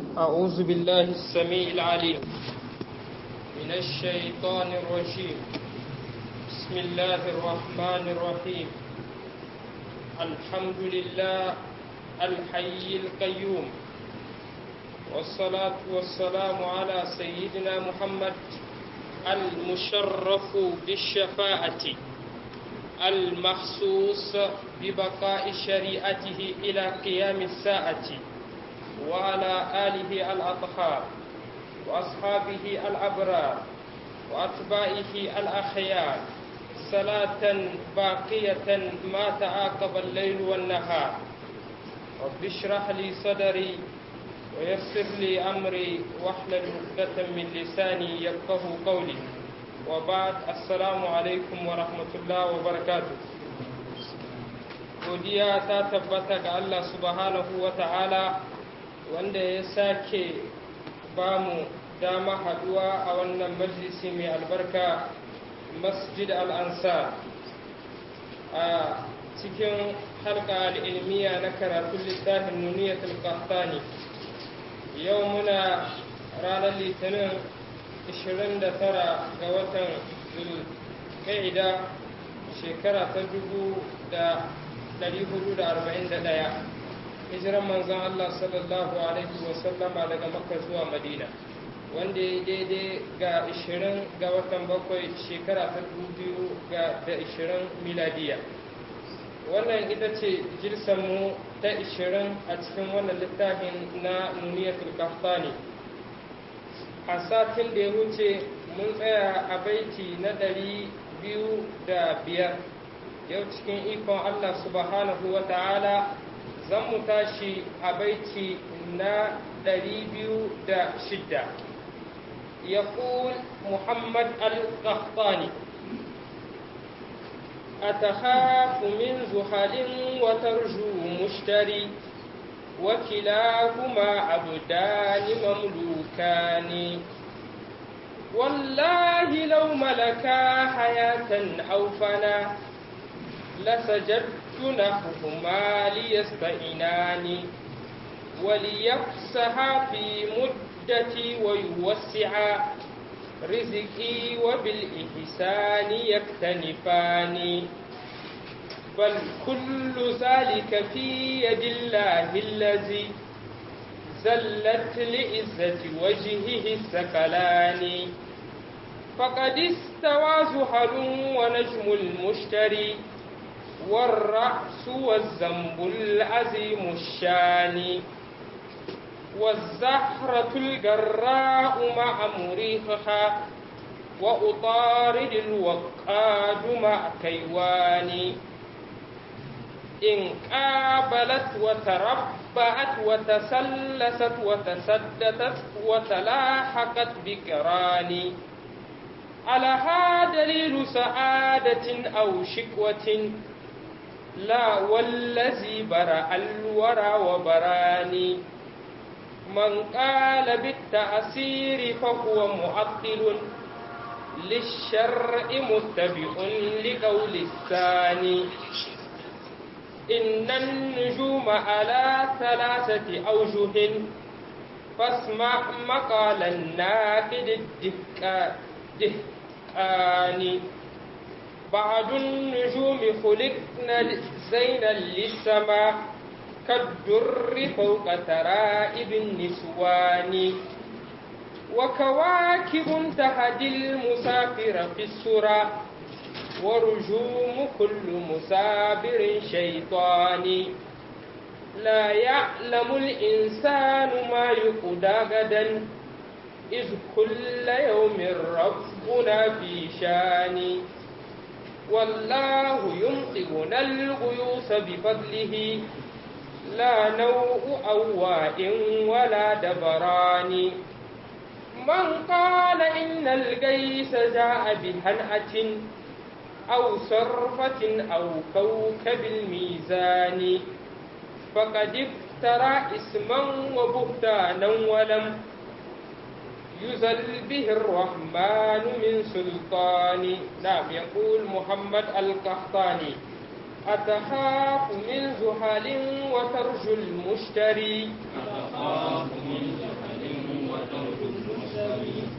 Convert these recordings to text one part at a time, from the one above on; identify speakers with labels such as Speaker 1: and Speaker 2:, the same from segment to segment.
Speaker 1: أعوذ بالله السميع العليم من الشيطان الرجيم بسم الله الرحمن الرحيم الحمد لله الحي القيوم والصلاة والسلام على سيدنا محمد المشرف بالشفاعة المخصوص ببقاء شريعته إلى قيام الساعة وعلى آله الأطهار وأصحابه الأبرار وأتباعه الأخيار صلاة باقية ما تعاقب الليل والنهار رب اشرح لي صدري ويسر لي أمري واحلل عقدة من لساني يفقه قولي وبعد السلام عليكم ورحمة الله وبركاته godiya ta tabbata ga Allah subhanahu wa ta'ala wanda ya sake ba mu dama haduwa a wannan majalisi mai albarka masjid al'ansa a cikin halka al'ilmiya na karatun littafin nuniyatul qahtani yau muna ranar litinin 29 ga watan zulqa'ida shekara ta 1441 hijiran manzon Allah sallallahu alaihi wasallama daga makka zuwa madina wanda ya daidai ga 20 ga watan bakwai shekara ta 2020 miladiya wannan ita ce mu ta 20 a cikin wannan littafin na nuniyatul kaftani a satin da ya wuce mun tsaya a baiti na ɗari biyu da biyar yau cikin ikon allah subhanahu wa ta'ala zan mu tashi a baiti na ɗari biyu da shidda يقول محمد القحطاني أتخاف من زحل وترجو مشتري وكلاهما عبدان مملوكان والله لو ملكا حياة أو فنا لسجدت نحوهما ليستئنان وليفسها في مدتي ويوسعا رزقي وبالإحسان يكتنفان بل كل ذلك في يد الله الذي زلت لعزة وجهه الثقلان فقد استوى زحل ونجم المشتري والرأس والذنب العظيم الشان والزهرة الجراء مع مريخها وأطارد الوقاد مع كيوان إن قابلت وتربعت وتسلست وتسددت وتلاحقت بكران على هذا دليل سعادة أو شكوة لا والذي برأ الورى وبراني من قال بالتأثير فهو معطل للشرع متبع لقول الثاني إن النجوم على ثلاثة أوجه فاسمع مقال الناقد الدهقاني بعض النجوم خلقنا زينا للسماء كالدر فوق ترائب النسوان وكواكب تهدي المسافر في السرى ورجوم كل مسافر شيطان لا يعلم الإنسان ما يقضى غدا إذ كل يوم ربنا في شان والله يمطرنا الغيوث بفضله لا نوء أواء ولا دبران من قال إن الجيش جاء بهنأة أو صرفة أو كوكب الميزان فقد افترى اسما وبهتانا ولم يزل به الرحمن من سلطان نعم يقول محمد القحطاني أتخاف من زحل وترجو المشتري
Speaker 2: أتخاف من زحل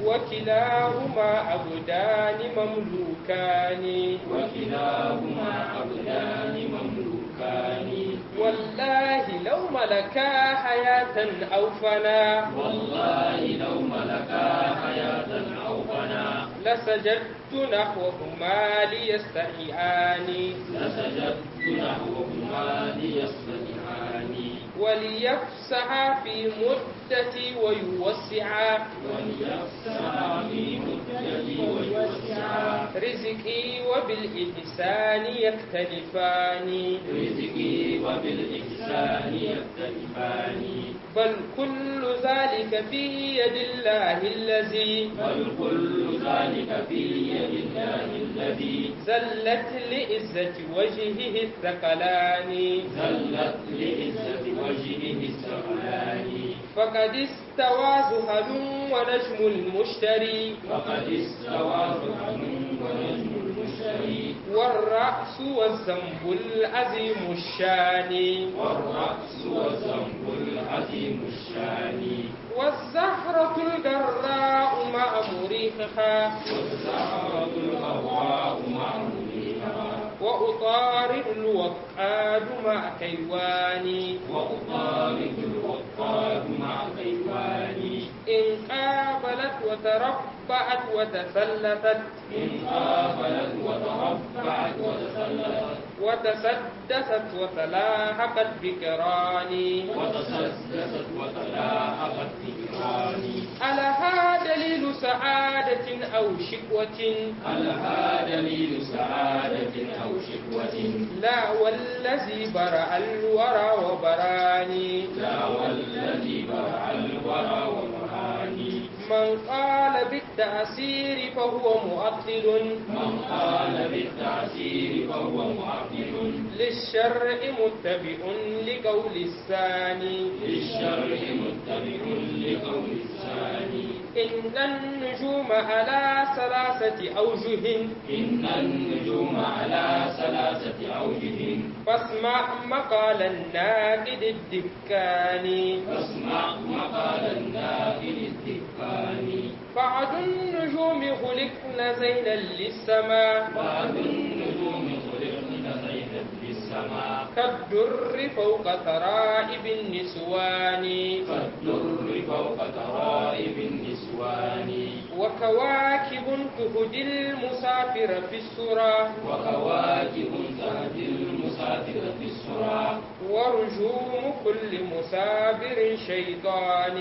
Speaker 1: وكلاهما عبدان مملوكان
Speaker 2: وكلاهما عبدان مملوكان
Speaker 1: والله لو ملكا حياة أو فنا
Speaker 2: والله لو ملكا حياة أو فنا
Speaker 1: لسجدت نحوهما ليستحيان
Speaker 2: لسجدت نحوهما ليصطلحان
Speaker 1: وليفسح في مدتي ويوسعا
Speaker 2: وليفسح في مدتي ويوسعا
Speaker 1: رزقي وبالإحسان يختلفان
Speaker 2: رزقي وبالإحسان يختلفان
Speaker 1: بل كل ذلك في يد الله الذي
Speaker 2: بل كل ذلك في يد الله الذي
Speaker 1: زلت لعزة وجهه الثقلان
Speaker 2: زلت لعزة وجهه الثقلان
Speaker 1: فقد استوى زهل ونجم المشتري
Speaker 2: فقد استوى زحل ونجم المشتري
Speaker 1: والرأس والذنب العظيم الشان
Speaker 2: والرأس والذنب العظيم الشان
Speaker 1: والزهرة الجراء مع مريحها
Speaker 2: والزهرة الغراء مع مريحها
Speaker 1: وأطارد الوقاد مع كيواني
Speaker 2: وأطارد الوقاد مع كيواني
Speaker 1: إن قابلت وتربعت وتثلثت
Speaker 2: إن قابلت وتربعت وتسلفت
Speaker 1: وتسدست وتلاحقت بكراني
Speaker 2: وتسدست وتلاحقت بكراني
Speaker 1: ألها دليل سعادة أو شكوة
Speaker 2: ألها دليل سعادة أو شكوة
Speaker 1: لا والذي برأ الورى وبراني
Speaker 2: لا والذي برع الورى وبراني
Speaker 1: من قال بالتأثير فهو مؤطل
Speaker 2: من قال بالتعسير فهو معطل
Speaker 1: للشرع متبع لقول الثاني
Speaker 2: للشرع متبع لقول الثاني
Speaker 1: إن النجوم على ثلاثة أوجه
Speaker 2: إن النجوم على ثلاثة أوجه
Speaker 1: فاسمع مقال الناقد الدكاني
Speaker 2: فاسمع مقال الناقل الدكاني
Speaker 1: بعد النجوم خلقن زينا للسماء
Speaker 2: بعد النجوم خلقن زينة للسماء
Speaker 1: كالدر فوق ترائب النسوان
Speaker 2: كالدر فوق ترائب النسوان
Speaker 1: وكواكب تهدي المسافر في السرى
Speaker 2: وكواكب تهدي المسافر في السرى
Speaker 1: ورجوم كل مسافر شيطان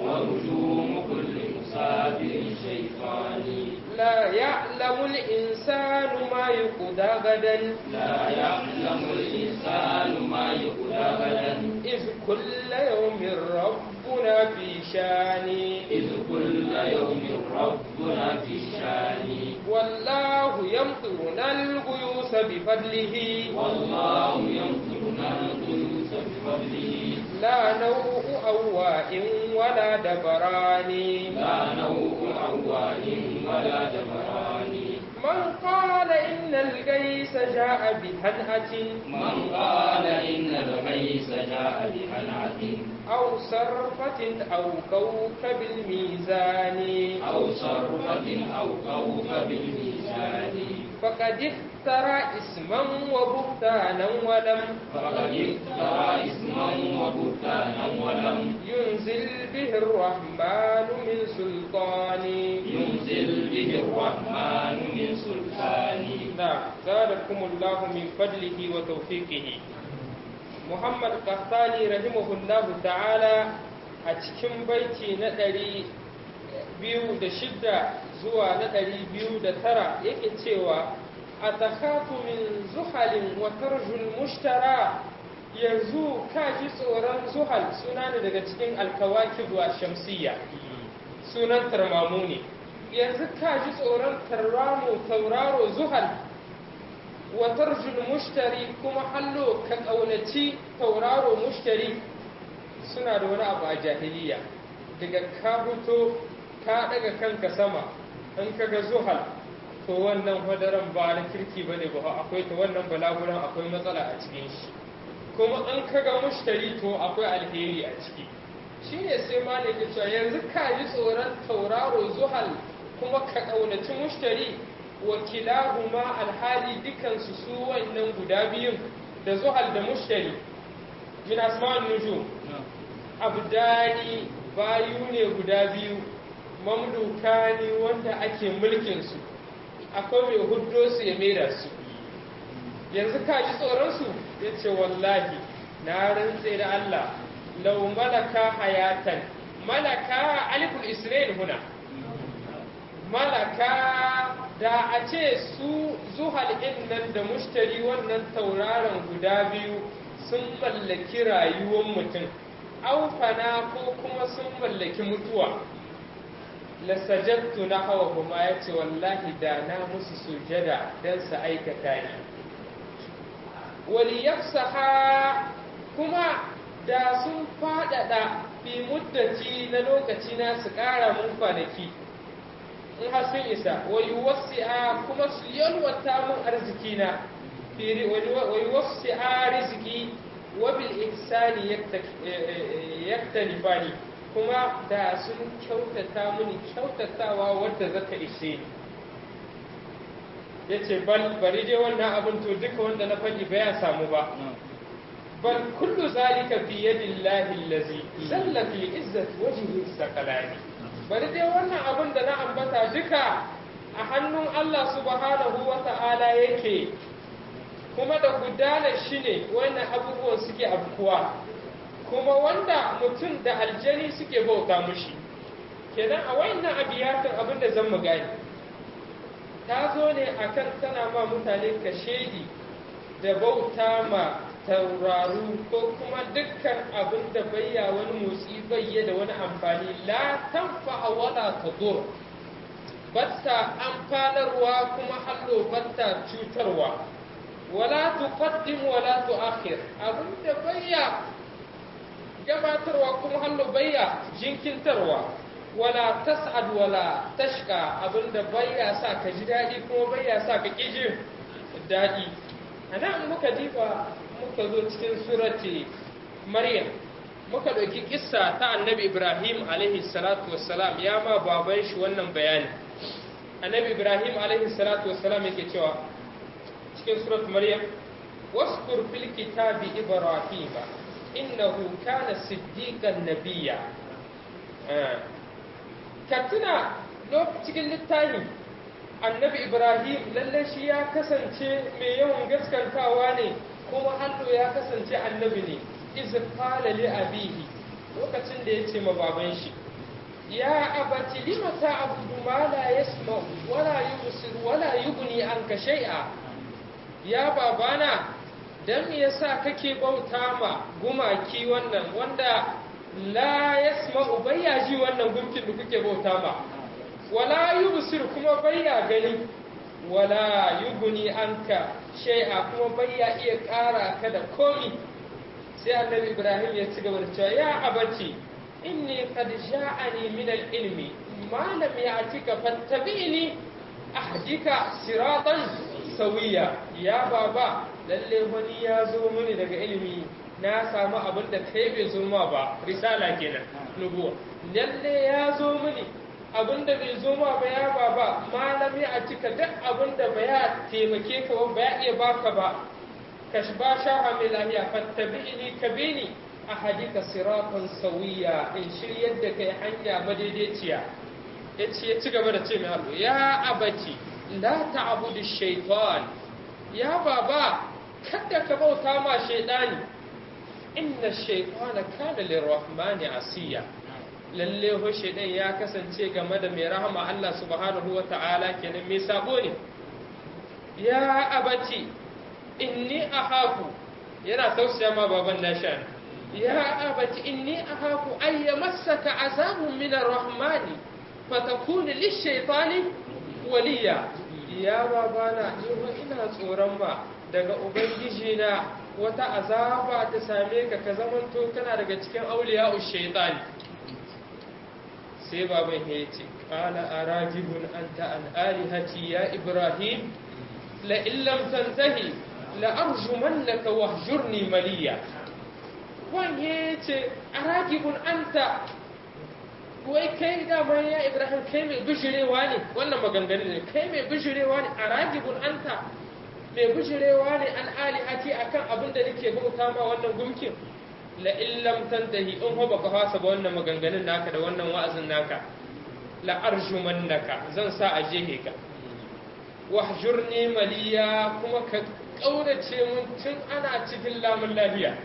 Speaker 2: ورجوم كل مسافر شيطان
Speaker 1: لا يعلم الإنسان ما يقضى غدا
Speaker 2: لا يعلم الإنسان ما يقول غدا
Speaker 1: إذ كل يوم ربنا في شان
Speaker 2: إذ كل يوم ربنا في شان
Speaker 1: والله يمطرنا الغيوث بفضله
Speaker 2: والله يمطرنا القدوس بفضله
Speaker 1: لا نوء أواء ولا دبران
Speaker 2: لا نوء عوان ولا دبران
Speaker 1: من قال إن الجيش جاء بهنأة
Speaker 2: من قال إن الغيث جاء بهنعة
Speaker 1: أو صرفة أو كوكب الميزان
Speaker 2: أو صرفة أو كوكب الميزان
Speaker 1: فقد افترى اسما وبهتانا ولم
Speaker 2: فقد افترى اسما وبهتانا ولم
Speaker 1: ينزل به الرحمن من سلطان
Speaker 2: ينزل به الرحمن من سلطان
Speaker 1: نعم زادكم الله من فضله وتوفيقه محمد قحطاني رحمه الله تعالى a cikin baiti na ɗari biyu da shidda zuwa na ɗari biyu da tara yake cewa a takhafu min zuhalin wa tarjul mushtara yanzu ka ji tsoron zuhal suna ne daga cikin alkawakib wa shamsiyya sunan tarmamu ne yanzu ka ji tsoron tarramu tauraro zuhal wa tarjul mushtari kuma hallo ka ƙaunaci tauraro mushtari suna da wani abu a jahiliya daga ka fito ka daga kanka sama in ka ga zuhal to wannan hadaran ba na kirki ba ne ba akwai ta wannan balaguran akwai matsala a cikin shi kuma in ka ga mushtari to akwai alheri a ciki shine sai malik ya cewa yanzu ka yi tsoron tauraro zuhal kuma ka ƙaunaci mushtari wa kilahuma alhali dukansu su wannan guda biyun da zuhal da mushtari min asma'un nujum abdani bayu ne guda biyu mamluka ne wanda ake mulkin su akwai mai huddo su ya maida su yanzu ka ji tsoron su yace wallahi na rantse da Allah law malaka hayatan malaka aliful isra'il huna malaka da a ce su zuhal nan da mushtari wannan tauraron guda biyu sun mallaki rayuwar mutum aufana ko kuma sun mallaki mutuwa lasajattu na hawa kuma ya ce wallahi da na musu sujada don su aikata ni waliyafsaha kuma da sun faɗaɗa fi muddaci na lokaci na su ƙara mun kwanaki in har sun isa wa yuwassi'a kuma su yalwata mun arziki na wa yuwassi'a rizqi wa bil ihsani yaktalifani kuma da sun kyautata mini kyautatawa wadda zaka ishe ni yace bal bari dai wannan abin to duka wanda na faɗi ba ya samu ba bal kullu zalika fi yadillahi allazi zalla fi izzati wajhihi sakalani bari dai wannan abin da na ambata duka a hannun Allah subhanahu wa ta'ala yake kuma da gudanar shi ne wannan abubuwan suke abkuwa kuma wanda mutum da aljani suke bauta mushi kenan a wannan abiyatin abin da zan mu gani ta zo ne akan tana ma mutane kashedi da bauta ma tauraru ko kuma dukkan abin da bayya wani motsi bayya da wani amfani la tanfa wala tadur batta amfanarwa kuma hallo batta cutarwa wala tuqaddim wala tuakhir abin da bayya gabatarwa kuma hallo bayya jinkintarwa wala tas'ad wala tashka abin da bayya sa ka ji daɗi kuma bayya sa ka ƙi jin daɗi a nan muka diba muka zo cikin surati maryam muka ɗauki kissa ta annabi ibrahim alaihi salatu wassalam ya ma baban shi wannan bayani annabi ibrahim alaihi salatu wassalam yake cewa cikin surat maryam waskur fil kitabi ibrahim innahu kana siddiqan nabiyya ka tuna cikin littafi annabi ibrahim lalle shi ya kasance mai yawan gaskantawa ne kuma hannu ya kasance annabi ne iz qala li abihi lokacin da yace ma baban shi ya abati lima ta'budu ma la yasma wala yubsir wala yughni anka shay'a ya babana dan me yasa kake bauta ma gumaki wannan wanda la yasma bayya ji wannan gumkin da kuke bauta ma wala yubsir kuma bayya gani wala yughni anka shay'a kuma bayya iya ƙara ka da komi sai annabi ibrahim ya ci gaba da cewa ya abati inni qad ja'ani min al-ilmi ma lam ya'tika fattabi'ni ahdika siratan sawiya ya baba lalle wani ya zo mini daga ilimi na samu abin da kai bai zo ma ba risala kenan nubuwa lalle ya zo mini abin da bai zo ma ba ya baba malami a cika duk abin da ba ya taimake ka ba ya iya baka ba ka ba shaha mai lahiya fattabi'ini ka bini a hadika siratan sawiya in shiryar da kai hanya madaidaiciya ya ce ya ci gaba da ce mai halu ya abaci la ta'budu shaitan ya baba kada ka bauta ma shaidani inna shaitana kana lirrahmani asiya lalle ho shaidan ya kasance game da mai rahama Allah subhanahu wa ta'ala kenan mai sabo ne ya abaci inni ahaku yana tausaya ma baban nashan ya abaci inni ahaku ay yamassaka azabun min arrahmani fatakun lishaytani waliya ya babana ni ina tsoron ba daga ubangiji na wata azaba ta same ka ka zamanto kana daga cikin auliya shaytani sai baban ya ce qala arajibun anta an alihati ya ibrahim la illam tantahi la arjumannaka wahjurni maliya wan ya ce aragibun anta wai kai dama ya ibrahim kai mai bishirewa ne wannan maganganun ne kai mai bishirewa ne aragibun anta mai bishirewa ne an alihati akan abin da nake bauta ma wannan gumkin la illam tantahi in ho baka fasa ba wannan maganganun naka da wannan wa'azin naka la arjumannaka zan sa a jehe ka wahjurni maliya kuma ka kaurace mun tun ana cikin lamun lafiya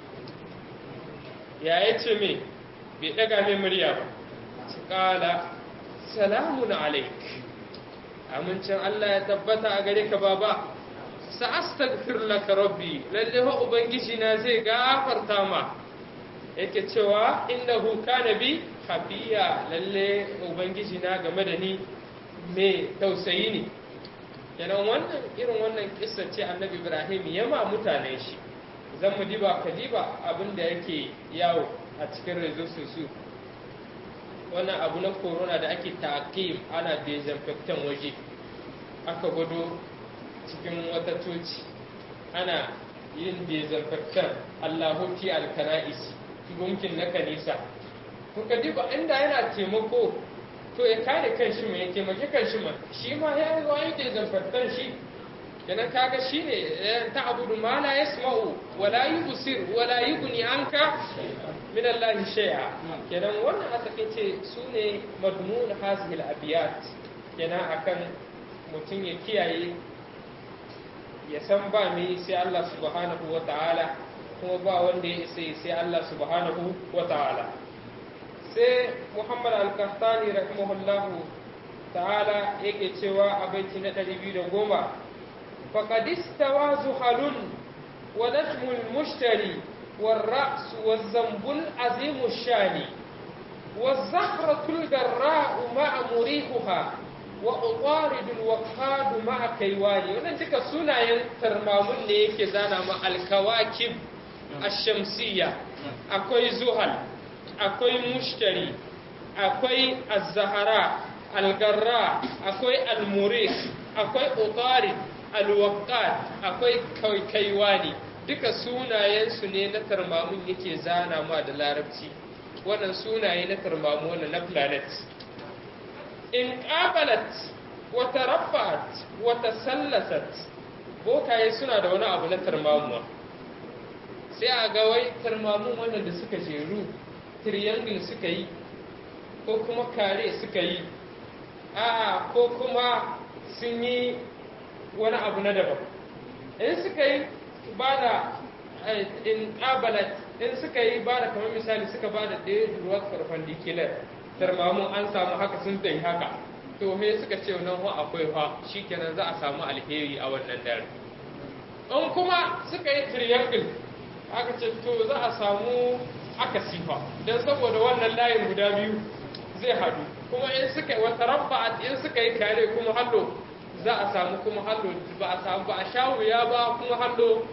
Speaker 1: ya yace me bai daga mai murya ba kala salamun alaik amincin Allah ya tabbata a gare ka baba sa'astaghfir laka rabbi lalle fa ubangiji na zai gafarta ma yake cewa innahu kana bi hafiya lalle ubangiji na game da ni me tausayi ne kenan wannan irin wannan kissa ce annabi ibrahim ya ma mutanen shi zan mu diba ka diba abin da yake yawo a cikin rezo su wannan abu na corona da ake taƙim ana desinfectant waje aka gwado cikin wata coci ana yin desinfectant allahuti alkana'is gunkin na kanisa kuka diba inda yana taimako to ya kare kan shi mai ya taimaki kan shi man shi ma ya yi wayi desinfectant shi kenan kaga shi ne ta abudu ma la yasma'u wala yubsir wala yughni anka min Allah shay'a kenan wannan a takeice su ne madmun hazihil abiyat kenan akan mutum ya kiyaye ya san ba mai sai Allah subhanahu wa ta'ala kuma ba wanda ya isa sai Allah subhanahu wa ta'ala sai Muhammad al-Qahtani rahimahullahu ta'ala yake cewa a baiti na 210 faqad istawa zuhalun wa najmul mushtari والرأس والذنب العظيم الشان والزهرة الجراء مع مريحها وأطارد الوقاد مع كيواني wannan duka sunayen tarmamun ne yake zana ma alkawakib ash-shamsiyya akwai zuhal akwai mushtari akwai az-zahara al-garra akwai al-murih akwai utarid al-waqad akwai kaiwani duka sunayensu ne na tarmamun yake zana ma da larabci wannan sunaye na tarmamu wannan na planet in qabalat wa taraffat wa tasallasat bokaye suna da wani abu na tarmamuwa sai a ga wai tarmamun wannan da suka jeru triangle suka yi ko kuma kare suka yi a ko kuma sun yi wani abu na daban in suka yi ba da in ƙabalat in suka yi ba da kamar misali suka ba da ɗaya ruwa karfan dikilar tarmamun an samu haka sun tsaye haka to he suka ce nan ho akwai fa shikenan za a samu alheri a wannan dare in kuma suka yi triangle aka ce to za a samu aka sifa don saboda wannan layin guda biyu zai haɗu kuma in suka yi wata rabba in suka yi kare kuma hallo za a samu kuma hallo ba a samu ba a sha wuya ba kuma hallo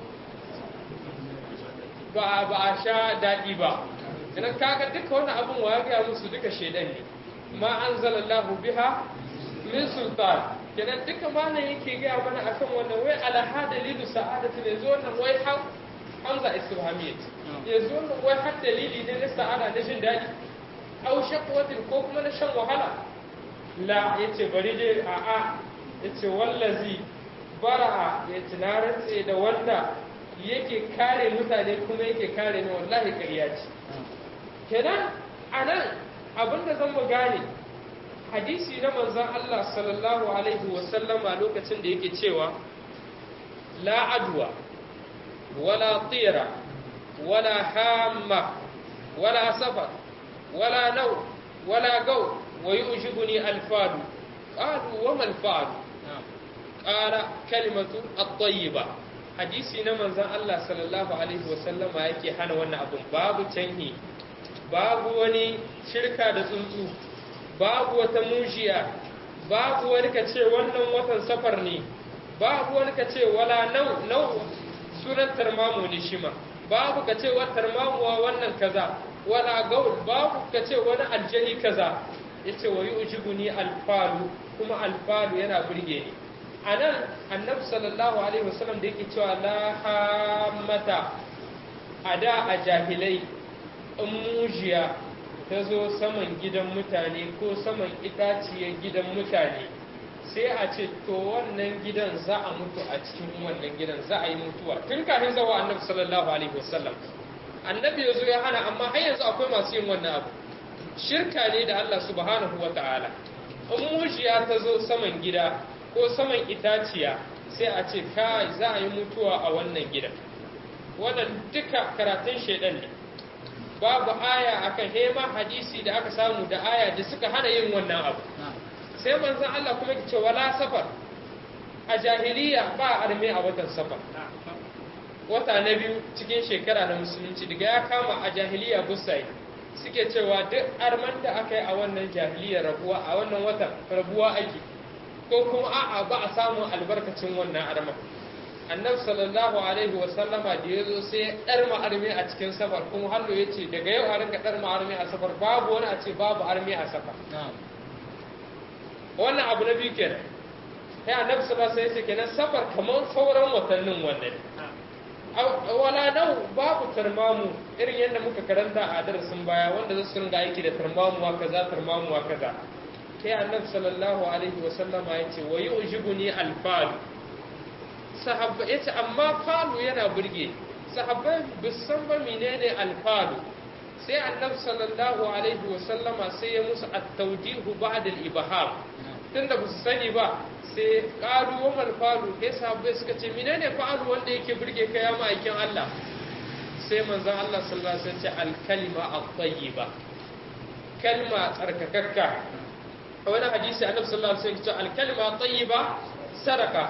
Speaker 1: ba ba a sha daɗi ba idan kaga duka wannan abin wa ya gaya musu duka shaidan ne ma anzalallahu biha min sultan kenan duka malam yake gaya mana akan wannan wai alaha dalilu sa'adatu ne zo wannan wai hamza istifhamiyya yanzu wannan wai har dalili ne na sa'ada na jin daɗi au shaqwatin ko kuma na shan wahala la yace bari dai a'a yace wallazi bara'a yace na rantse da wanda yake kare mutane kuma yake kare ni wallahi ƙarya ce kenan anan abinda zan mu gane hadisi na manzon Allah sallallahu alaihi wa sallama lokacin da yake cewa la adwa wala tira wala hamma wala safar wala nau wala gau wa yu'jibuni alfadu qalu wa mal fa'lu qala kalimatu at-tayyiba hadisi na manzon Allah sallallahu alaihi wasallama yake hana wannan abun babu canhi babu wani shirka da tsuntsu babu wata mushiya babu wani ka ce wannan watan safar ne babu wani ka ce wala nau nau sunan tarmamu ne shima babu ka ce wa tarmamuwa wannan kaza wala gaul babu ka ce wani aljani kaza yace wa yujibuni alfalu kuma alfalu yana burge ni a nan annabi sallallahu alaihi wasallam da yake cewa la hamata a da a jahilai in mujiya ta zo saman gidan mutane ko saman itaciyar gidan mutane sai a ce to wannan gidan za a mutu a cikin wannan gidan za a yi mutuwa tun kafin zawa annabi sallallahu alaihi wasallam annabi ya zo ya hana amma har yanzu akwai masu yin wannan abu shirka ne da Allah subhanahu wa ta'ala in mujiya ta zo saman gida ko saman itaciya sai a ce kai za a yi mutuwa a wannan gidan wannan duka karatun shaidan ne babu aya akan hema hadisi da aka samu da aya da suka hana yin wannan abu sai manzon Allah kuma ce wala safar a jahiliya ba arme a watan safar wata na biyu cikin shekara na musulunci daga ya kama a jahiliya busai suke cewa duk arman da aka yi a wannan jahiliya rabuwa a wannan watan rabuwa ake ko kuma a'a ba a samun albarkacin wannan arman annabi sallallahu alaihi wa sallama da yazo sai dar arme a cikin safar kuma hallo yace daga yau a ringa dar arme a safar babu wani a ce babu arme a safar wannan abu na biyu kenan sai annabi sallallahu alaihi wasallam kenan safar kamar sauran watannin wannan wala nau babu tarmamu irin yadda muka karanta a darasin baya wanda za su ringa aiki da tarmamuwa kaza tarmamuwa kaza sai annabi sallallahu alaihi wasallam ya ce wa yu'jibuni alfalu sahabba yace amma falu yana burge sahabbai bisan ba menene alfalu sai annabi sallallahu alaihi wasallama sai ya musu at-tawdihu ba'da al-ibham tunda ba su sani ba sai qalu wa mal falu sai sahabbai suka ce menene falu wanda yake burge ka ya ma'aikin Allah sai manzon Allah sallallahu alaihi wasallam ce al-kalima at-tayyiba kalma tsarkakakka a wani hadisi annabi sallallahu alaihi wasallam ce al-kalima at-tayyiba sadaka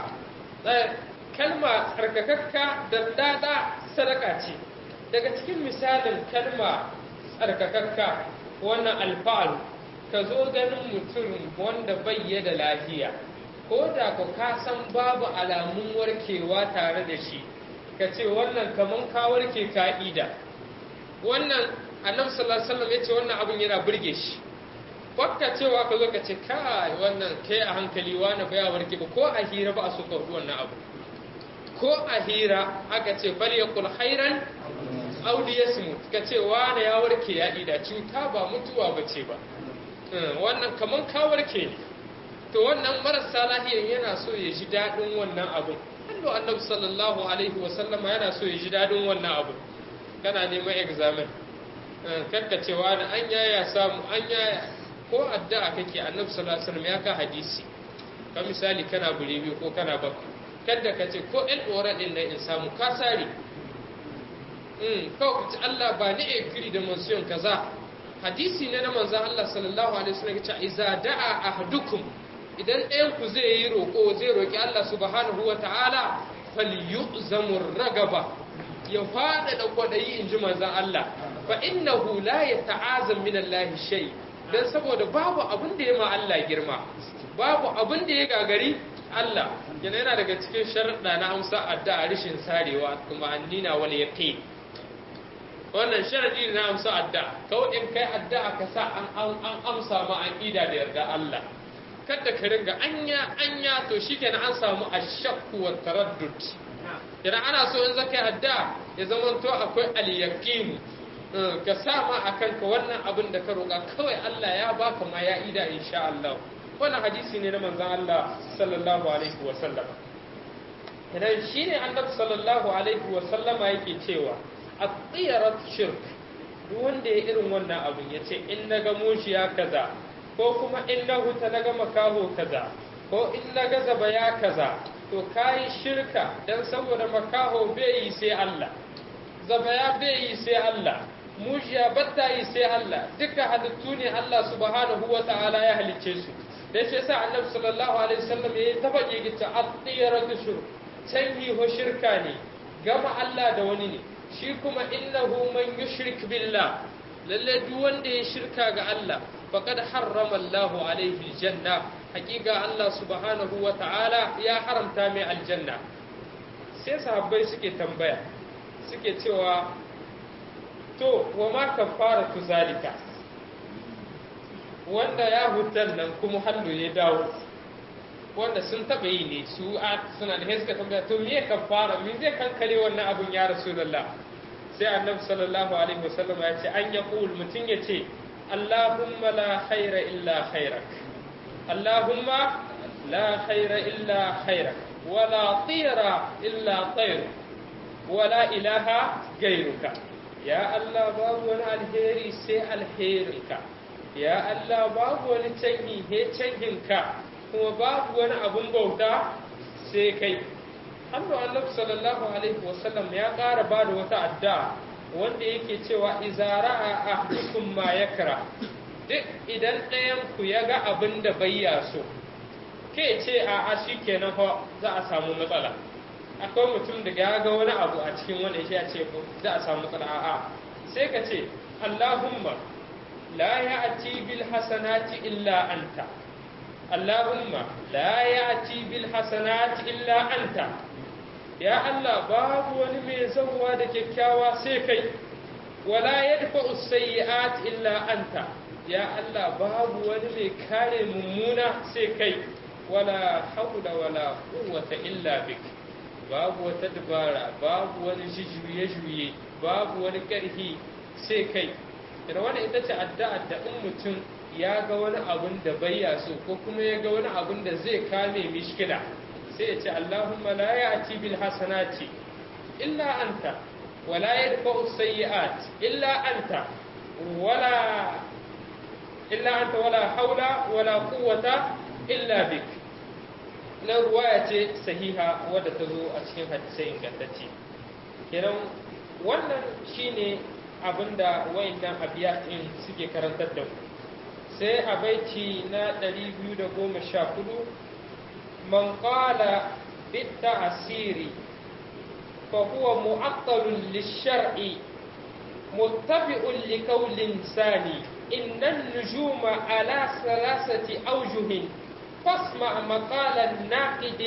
Speaker 1: kalma tsarkakakka da dada sadaka ce daga cikin misalin kalma tsarkakakka wannan alfa'al ka zo ganin mutum wanda bai da lafiya ko da ku ka san babu alamun warkewa tare da shi ka ce wannan kaman ka warke ka'ida wannan annabi sallallahu alaihi wasallam yace wannan abin yana burge shi bakka cewa ka zo ka ce kai wannan kai a hankali wani baya warke ba ko a hira ba a so ka wannan abu ko a hira aka ce bal yaqul khairan aw liyasmut ka ce wani ya warke ya ida cuta ba mutuwa bace ba wannan kaman ka warke ne to wannan marasa lahiyan yana so ya ji dadin wannan abun Allah annabi sallallahu alaihi wa sallama yana so ya ji dadin wannan abun kana neman examen kakka ce wani an yaya samu an yaya ko addu'a kake annabi sallallahu alaihi wasallam ya ka hadisi ka misali kana bure biyu ko kana baka kada ka ce ko ɗan ɗora ɗin nan in samu ka sare kawai ka ce Allah ba ni ekiri da mansiyon kaza hadisi ne na manzan Allah sallallahu alaihi wasallam ya ce iza da'a ahadukum idan ɗayan ku zai yi roƙo zai roƙi Allah subhanahu wa ta'ala falyu'zamu ragaba ya fada da kwadayi in ji manzan Allah fa innahu la yata'azam min Allah shay dan saboda babu abin da ya ma Allah girma babu abin da ya gagari Allah yana yana daga cikin sharuɗa na amsa addu'a rishin sarewa kuma annina wal yaqin wannan sharadi na amsa addu'a kawai in kai addu'a ka sa an an amsa ma an ida da yarda Allah kada ka ringa anya anya to shikenan an samu ashakku wa taraddud idan ana so in zaka yi addu'a ya zama to akwai al yaqin ka sa ma akan ka wannan abin da ka roƙa kawai Allah ya baka ma ya ida insha Allah wannan hadisi ne na manzan Allah sallallahu alaihi wa sallama idan shine annabi sallallahu alaihi wa sallama yake cewa at-tiyarat shirk duk wanda ya irin wannan abin yace in naga mushiya kaza ko kuma in na huta naga makaho kaza ko in naga zaba ya kaza to kai shirka dan saboda makaho bai yi sai Allah zaba ya bai yi sai Allah mushiya batta yi sai Allah duka halittu ne Allah subhanahu wa ta'ala ya halicce su da shi yasa annabi sallallahu alaihi wasallam ya taba gigita at-tiyaratu shirk canji ho shirka ne gama Allah da wani ne shi kuma innahu man yushrik billah lalle duk wanda ya shirka ga Allah faqad harrama Allahu alaihi aljanna hakika Allah subhanahu wa ta'ala ya haramta mai aljanna sai sahabbai suke tambaya suke cewa to wa ma kafaratu zalika wanda ya hutar nan kuma hallo ya dawo wanda sun taɓa yi ne su a suna da suka tambaya to me ka fara me zai kankare wannan abun ya rasulullah sai annabi sallallahu alaihi wasallam ya ce an ya qul mutun ya ce Allahumma la khaira illa khairak Allahumma la khaira illa khairak wala tira illa tayr wala ilaha gairuka ya Allah babu wani alheri sai alherinka ya Allah babu wani canyi he canhinka kuma babu wani abun bauta sai kai Allah annabi sallallahu alaihi wasallam ya ƙara ba da wata addu'a wanda yake cewa izara a ahdukum ma yakra duk idan ɗayan ku ya ga abin da bai ya so ke ce a a shikenan fa za a samu matsala akwai mutum da ya ga wani abu a cikin wanda ya ce za a samu matsala a a sai ka ce Allahumma la ya'ti bil hasanati illa anta Allahumma la ya'ti bil hasanati illa anta ya Allah babu wani mai zauwa da kyakkyawa sai kai wala yadfa'u sayyi'at illa anta ya Allah babu wani mai kare mummuna sai kai wala haula wala quwwata illa bik babu wata dabara babu wani juye-juye babu wani ƙarfi sai kai da wani ita ce addu'a da in mutum ya ga wani abun da bai so ko kuma ya ga wani abun da zai kame mishkila sai ya ce Allahumma la ya'ti bil hasanati illa anta wa la yadfa'u sayyi'at illa anta wala illa anta wala haula wala quwwata illa bik na ruwaya ce sahiha wadda ta zo a cikin hadisai ingantacce kenan wannan shine abinda wayannan abiyatin suke karantar da mu sai a baiti na 214 man qala بالتعسير فهو معطل للشرع متبع لقول ثاني إن النجوم على ثلاثة أوجه فاسمع مقال الناقد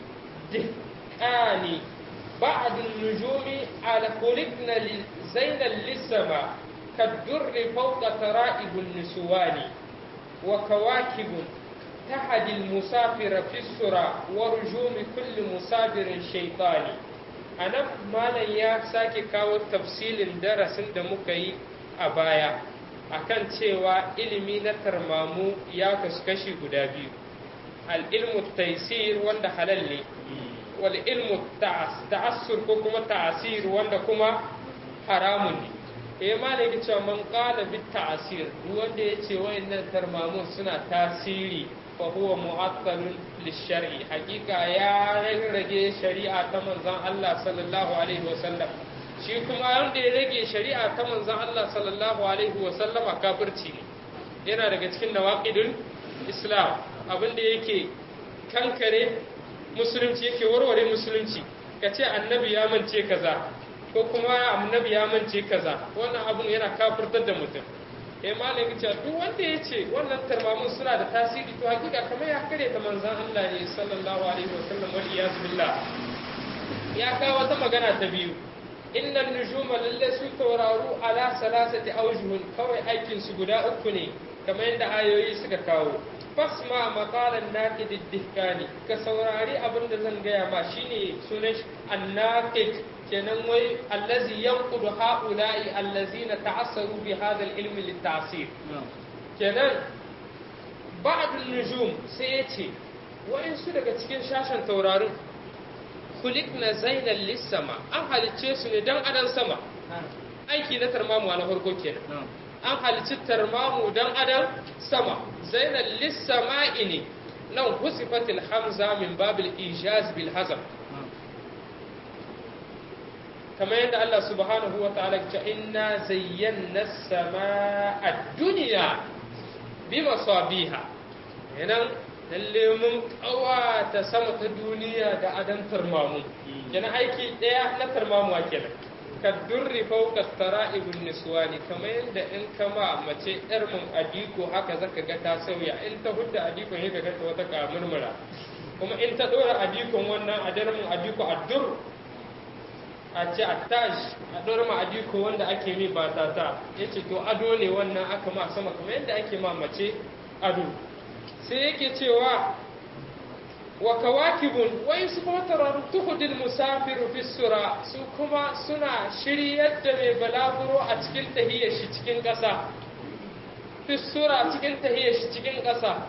Speaker 1: دهقاني بعض النجوم على خلقنا زينا للسماء كالدر فوق ترائب النسوان وكواكب تحد المسافر في السرى ورجوم كل مسافر شيطاني أنا مالا يا ساكي كاو تفصيل درس دمكي أبايا akan cewa ilimi na tarmamu ya kashi guda biyu al'ilmu taisir wanda halal ne wal ilmu ta'assur ko kuma ta'asir wanda kuma haramun ne eh ma ne cewa man qala bit ta'asir duk wanda yace wayannan tarmamun suna tasiri fa huwa mu'attalun lishar'i hakika ya rage shari'a ta manzon Allah sallallahu alaihi wasallam shi kuma wanda ya rage shari'a ta manzon Allah sallallahu alaihi wasallama kafirci ne yana daga cikin nawaqidul islam abinda yake kankare musulunci yake warware musulunci ka ce annabi ya mance kaza ko kuma annabi ya mance kaza wannan abun yana kafirtar da mutum eh malam ya ce duk wanda ya ce wannan tarmamun suna da tasiri to hakika kamar ya kare ta manzon Allah ne sallallahu alaihi wasallam wa iyaz billah ya kawo wata magana ta biyu innan nujuma lalle su tauraru ala salasati awjuhun kawai aikin su guda uku ne kamar yadda ayoyi suka kawo fasma maqalan naqid ad-dihkani ka saurari abin da zan gaya ma shine sunan an-naqid kenan wai allazi yanqudu haula'i allazina ta'assaru bi hadha al-ilm lit-ta'sir kenan ba'd an-nujum sai yace wa'insu daga cikin shashan taurarin kulikna zainal lis-sama an halicce su ne dan adan sama aiki na tarmamu na farko kenan an halicci tarmamu dan adam sama zainal lissama'i ne nan husifatil hamza min babil ijaz bil hazam kamar yadda Allah subhanahu wa ta'ala ya inna zayyana sama'a dunya bi masabiha yanan lalle mun kawata sama ta duniya da adan tarmamu kenan aiki daya na tarmamu kenan kaddurri fauka tara'ibun niswani kamar yadda in kama mace yar mun adiko haka zaka ga ta sauya in ta hudda adikon ya ga ta wata kamurmura kuma in ta dora adikon wannan adar mun adiko addur a ce attaj a dora ma adiko wanda ake mi ba ta ta yace to ado ne wannan aka ma sama kamar yadda ake ma mace ado sai yake cewa wa kawakibun wai su kuma tauraru tuhudil musafiru fi sura su kuma suna shiryar da mai balaguro a cikin tahiyar shi cikin ƙasa fi sura cikin tahiyar shi cikin ƙasa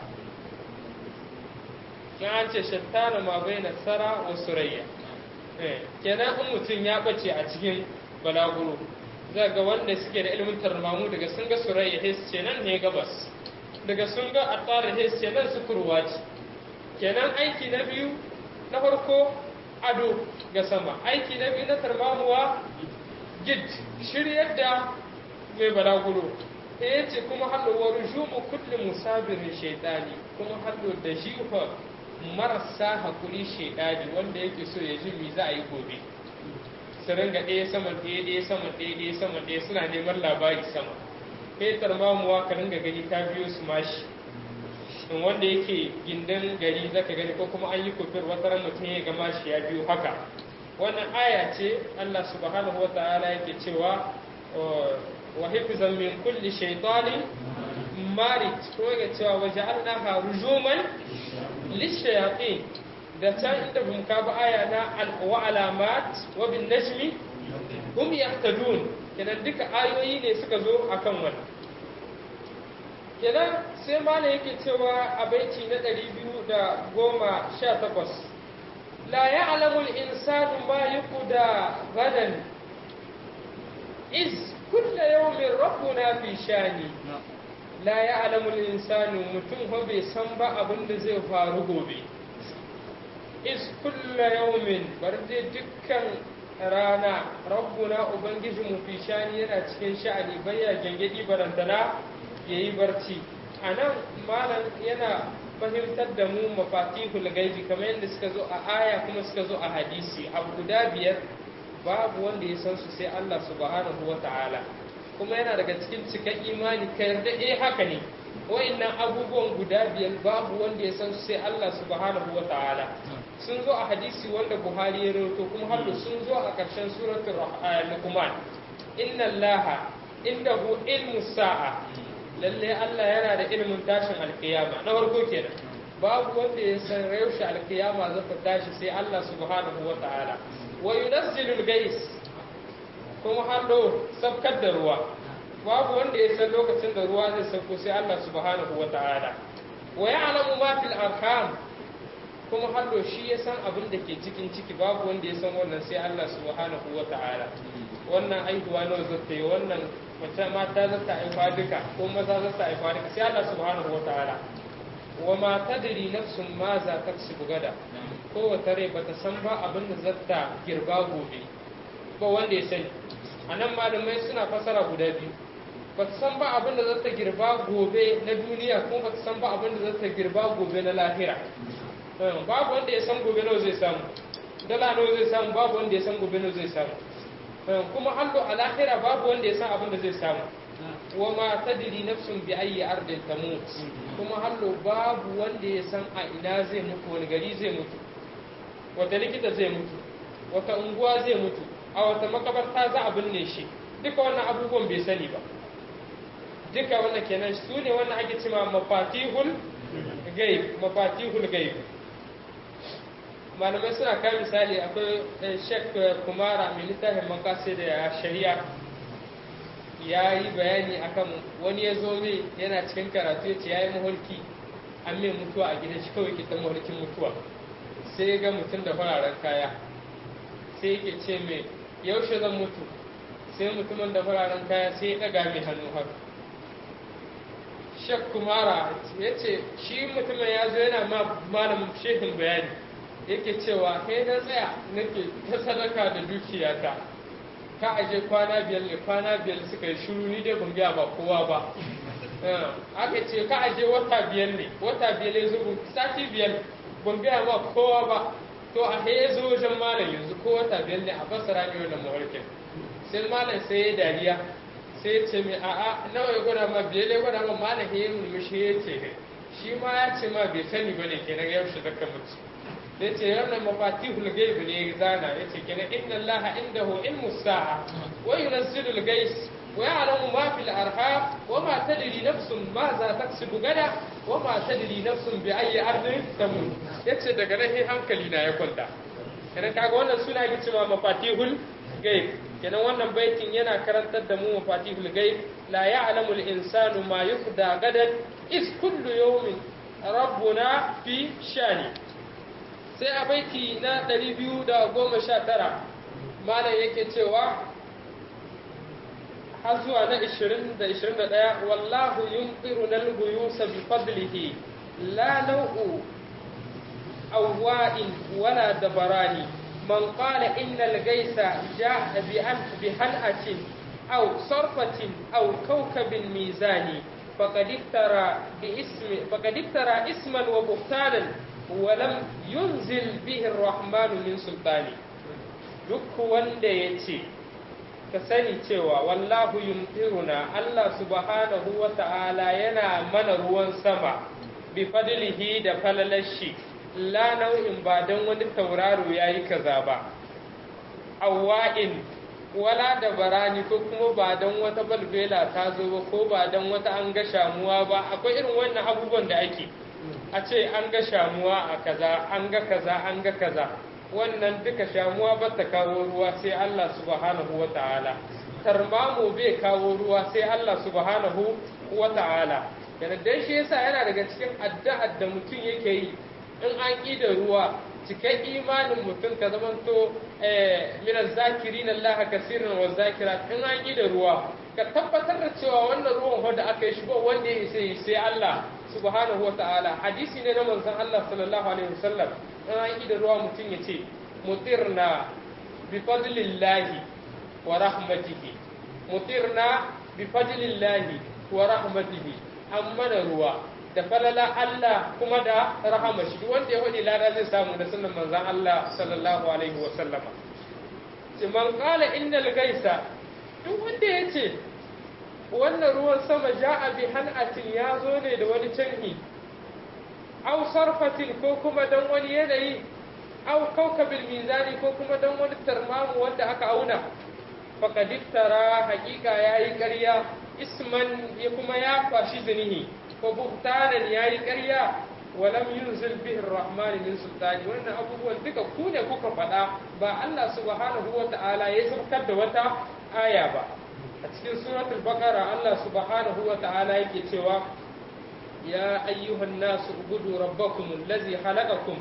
Speaker 1: in an ce shattana ma bai na tsara wa surayya kenan in mutum ya bace a cikin balaguro za ga wanda suke da ilimin tarmamu daga sun ga surayya hes ce nan ne gabas daga sun ga attara hes ce nan sukurwa ce kenan aiki na biyu na farko ado ga sama aiki na biyu na tarmamuwa gid shiryar da mai balaguro ta yace kuma hallo wa rujumu kulli musabirin shaitani kuma hallo da jifa marasa hakuri shaitani wanda yake so ya ji me za a yi gobe su ringa ɗaya saman ɗaya ɗaya saman ɗaya ɗaya saman ɗaya suna neman labari sama kai tarmamuwa ka ringa gani ta biyo su mashi in wanda yake gindin gari zaka gani ko kuma an yi kofir wata ran mutum ya gama shi ya biyu haka wannan aya ce Allah subhanahu wa ta'ala yake cewa wa hifzan min kulli shaytanin marid ko yake cewa wa ja'alnaha rujuman lishayatin da can inda bum ka ba aya na wa alamat wa bin najmi hum yahtadun kenan duka ayoyi ne suka zo akan wannan kenan sai malam yake cewa a baiti na ɗari biyu da goma sha takwas la ya'lamu al-insanu ma yuqda gadan iz kulla yawmin rabbuna fi shani la ya'lamu al-insanu mutum ho bai san ba abin da zai faru gobe iz kulla yawmin bar dai dukkan rana rabbuna ubangijinmu fi shani yana cikin sha'ani bayya gangadi barantana ya yi barci a nan malam yana fahimtar da mu mafatihul gaibi kamar yadda suka zo a aya kuma suka zo a hadisi abu guda biyar babu wanda ya san su sai Allah subhanahu wa ta'ala kuma yana daga cikin cikan imani ka yarda eh haka ne wa'annan abubuwan guda biyar babu wanda ya san su sai Allah subhanahu wa ta'ala sun zo a hadisi wanda Buhari ya rawaito kuma har sun zo a ƙarshen suratul Luqman inna Allaha indahu ilmu sa'a lalle Allah yana da ilimin tashin alkiyama na farko kenan babu wanda ya san yaushe alkiyama za ta tashi sai Allah subhanahu wa ta'ala wa yunazzilul gais kuma hallo sabkar da ruwa babu wanda ya san lokacin da ruwa zai sauko sai Allah subhanahu wa ta'ala wa ya'lamu ma fil arham kuma hallo shi ya san abin da ke cikin ciki babu wanda ya san wannan sai Allah subhanahu wa ta'ala wannan aihuwa nawa zata yi wannan mace mata za ta haifa duka ko maza za ta haifa duka sai Allah subhanahu wa ta'ala wa ma tadri nafsun ma za ta kasibu gada ko wata rai bata san ba abin da zata girba gobe ba wanda ya sani anan malamai suna fasara guda biyu bata san ba abin da zata girba gobe na duniya ko bata san ba abin da zata girba gobe na lahira babu wanda ya san gobe nawa zai samu dala nawa zai samu babu wanda ya san gobe nawa zai samu kuma hallo a lahira babu wanda ya san abin da zai samu wa ma tadri nafsun bi ayyi ardin tamut kuma hallo babu wanda ya san a ina zai mutu wani gari zai mutu wata likita zai mutu wata unguwa zai mutu a wata makabarta za a binne shi duka wannan abubuwan bai sani ba duka wannan kenan su ne wannan ake cewa mafatihul gaib mafatihul gaib malamai suna kai misali akwai shek kumara mai littafin makasi da shari'a ya yi bayani akan wani ya zo mai yana cikin karatu ya ce ya yi mahulki an mai mutuwa a gidan shi kawai ke ta mahulkin mutuwa sai ya ga mutum da fararen kaya sai yake ce mai yaushe zan mutu sai mutumin da fararen kaya sai ya ɗaga mai hannu haka shek kumara ya ce shi mutumin ya zo yana ma malamin shehin bayani yake cewa kai na tsaya nake ta sadaka da dukiyata ka aje kwana biyar ne kwana biyar suka yi shiru ni dai ban biya ba kowa ba aka ce ka aje wata biyar ne wata biyar ya zo sati biyar ban biya ba kowa ba to a ya zo wajen malam yanzu ko wata biyar ne a fassara ne wannan mawarkin sai malam sai ya dariya sai ya ce mai a'a nawa ya gwada ma biyar ya gwada ma malam ya yi murmushi ya ce shi ma ya ce ma bai sani ba ne kenan yaushe zaka mutu da ce wannan mafatihul gaib ne ya zana ya ce kenan inna allaha indahu ilmu sa'a wa yunzilu al-gais wa ya'lamu ma fil arham wa ma tadri nafsun ma za taksibu gada wa ma tadri nafsun bi ayyi ardin tamut yace daga nan hankali na ya kwanta kenan kaga wannan suna yake cewa mafatihul ghaib kenan wannan baitin yana karantar da mu mafatihul ghaib la ya'lamu al insanu ma yufda gadan is kullu yawmin rabbuna fi shani sai a baiti na 219 malam yake cewa har zuwa na 20 da 21 wallahu yumtiru nal buyusa bi fadlihi la nau'u awwa'in wala dabarani man qala innal gaisa ja'a bi an bi hal'atin aw sarfatin aw kawkabin mizani faqad iftara bi ismi faqad iftara isman wa buhtanan wa lam yunzil bihi ar-rahman min sultani duk wanda yace ka sani cewa wallahu yumtiruna Allah subhanahu wa ta'ala yana mana ruwan sama bi fadlihi da falalashi la nau'in ba don wani tauraro yayi kaza ba awwa'in wala da barani ko kuma ba don wata balbela ta zo ba ko ba don wata an ga shamuwa ba akwai irin wannan abubuwan da ake a ce an ga shamuwa a kaza an ga kaza an ga kaza wannan duka shamuwa ba ta kawo ruwa sai Allah subhanahu wa ta'ala tarmamu bai kawo ruwa sai Allah subhanahu wa ta'ala yana dan shi yasa yana daga cikin addu'ar da mutum yake yi in an ƙi da ruwa cikin imanin mutum ka zamanto min zakirin Allah kasirin wa zakirat in an ƙi da ruwa ka tabbatar da cewa wannan ruwan wanda aka yi shi ba wanda ya isa yi sai Allah subhanahu wa ta'ala hadisi ne na manzon Allah sallallahu alaihi wasallam in an ƙi da ruwa mutum ya ce mutirna bi fadlillahi wa rahmatihi mutirna bi fadlillahi wa rahmatihi an mana ruwa da falala Allah kuma da rahama shi wanda ya faɗi lada zai samu da sunan manzon Allah sallallahu alaihi wa sallama ce man qala innal gaisa duk wanda ya ce wannan ruwan sama ja'a bi han'atin ya zo ne da wani canhi aw sarfatin ko kuma dan wani yanayi aw kaukabil mizani ko kuma dan wani tarmamu wanda aka auna faqad iftara haqiqa yayi ƙarya isman ya kuma ya fashi zinihi ko buhtanan yayi ƙarya walam yunzil bihi arrahman min sultani wannan abubuwan duka ku ne kuka faɗa ba Allah subhanahu wata'ala ya saukar da wata aya ba a cikin suratul baqara Allah subhanahu wata'ala yake cewa ya ayyuhan nasu ubudu rabbakum allazi khalaqakum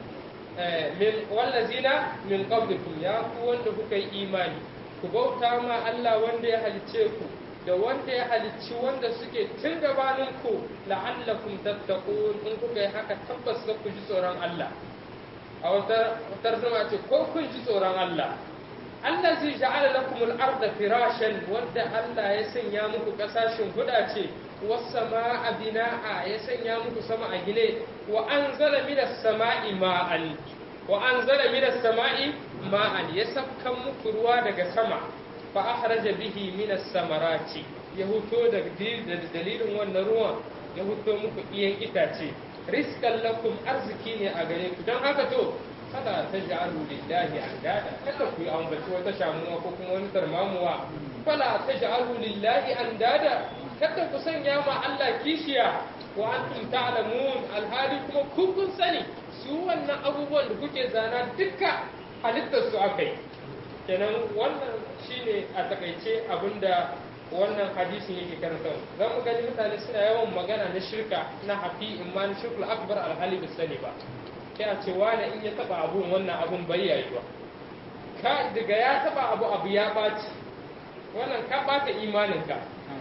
Speaker 1: min wallazina min qablikum ya ku wanda kuka yi imani ku bauta ma Allah wanda ya halicce ku da wanda ya halicci wanda suke tun gabanin ku la'allakum tattaqun in kuka yi haka tabbas za ku ji tsoron Allah a wata tarzama ce ko kun ji tsoron Allah allazi ja'ala lakum al-ardha firashan wanda Allah ya sanya muku kasashen huda ce was-samaa bina'a ya sanya muku sama a gine wa anzala minas sama'i ma'an wa anzala minas sama'i ma'an ya sabkan muku ruwa daga sama fa akhraja bihi minas samarati ya huto da dalilin wannan ruwan ya huto muku iyan itace rizqan lakum arziki ne a gare ku don haka to kada ta ja'alu lillahi andada kada ku yi ambaci wata shamuwa ko kuma wani tarmamuwa fala ta ja'alu lillahi andada kada ku sanya ma Allah kishiya wa antum ta'lamun alhali kuma ku kun sani su wannan abubuwan da kuke zana duka halittar su akai kenan wannan shine a takaice abinda wannan hadisin yake karanta za mu gani mutane suna yawan magana na shirka na hafi imma na shirkul akbar alhali ba sani ba sai a ce wani in ya taba abun wannan abun bai yayi ba ka daga ya taba abu abu ya baci wannan ka bata imaninka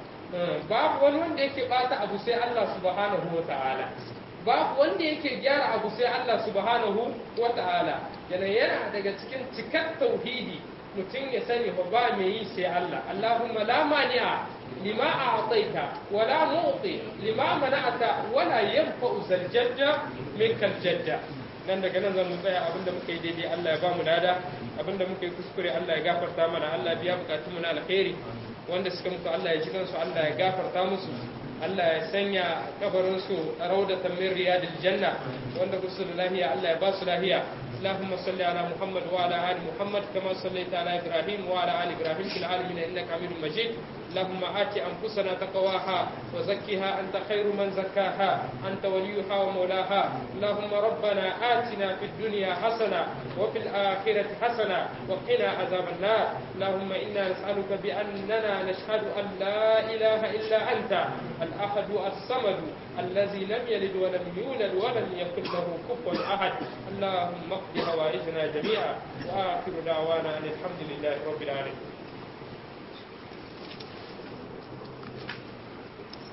Speaker 1: babu wani wanda yake bata abu sai Allah subhanahu wa ta'ala babu wanda yake gyara abu sai Allah subhanahu wa ta'ala yana yana daga cikin cikar tauhidi mutum ya sani ba ba mai yi sai Allah Allahumma la mani'a lima a'taita wa la mu'ti lima mana'ata wa la yanfa'u zal jadda minkal jadda nan daga nan zan tsaya abinda muka yi daidai Allah ya ba mu lada abinda muka yi kuskure Allah ya gafarta mana Allah ya biya bukatun mu na alkhairi wanda suka mutu Allah ya ji kansu Allah ya gafarta musu Allah ya sanya kabarin su raudatan min riyadil janna wanda ku su da lahiya Allah ya ba su lahiya اللهم صل على محمد وعلى ال محمد كما صليت على ابراهيم وعلى ال ابراهيم في العالمين انك حميد مجيد اللهم آت أنفسنا تقواها وزكها أنت خير من زكاها أنت وليها ومولاها اللهم ربنا آتنا في الدنيا حسنة وفي الآخرة حسنة وقنا عذاب النار اللهم إنا نسألك بأننا نشهد أن لا إله إلا أنت الأحد الصمد الذي لم يلد ولم يولد ولم يكن له كفوا أحد اللهم اقض هوائجنا جميعا وآخر دعوانا أن الحمد لله رب العالمين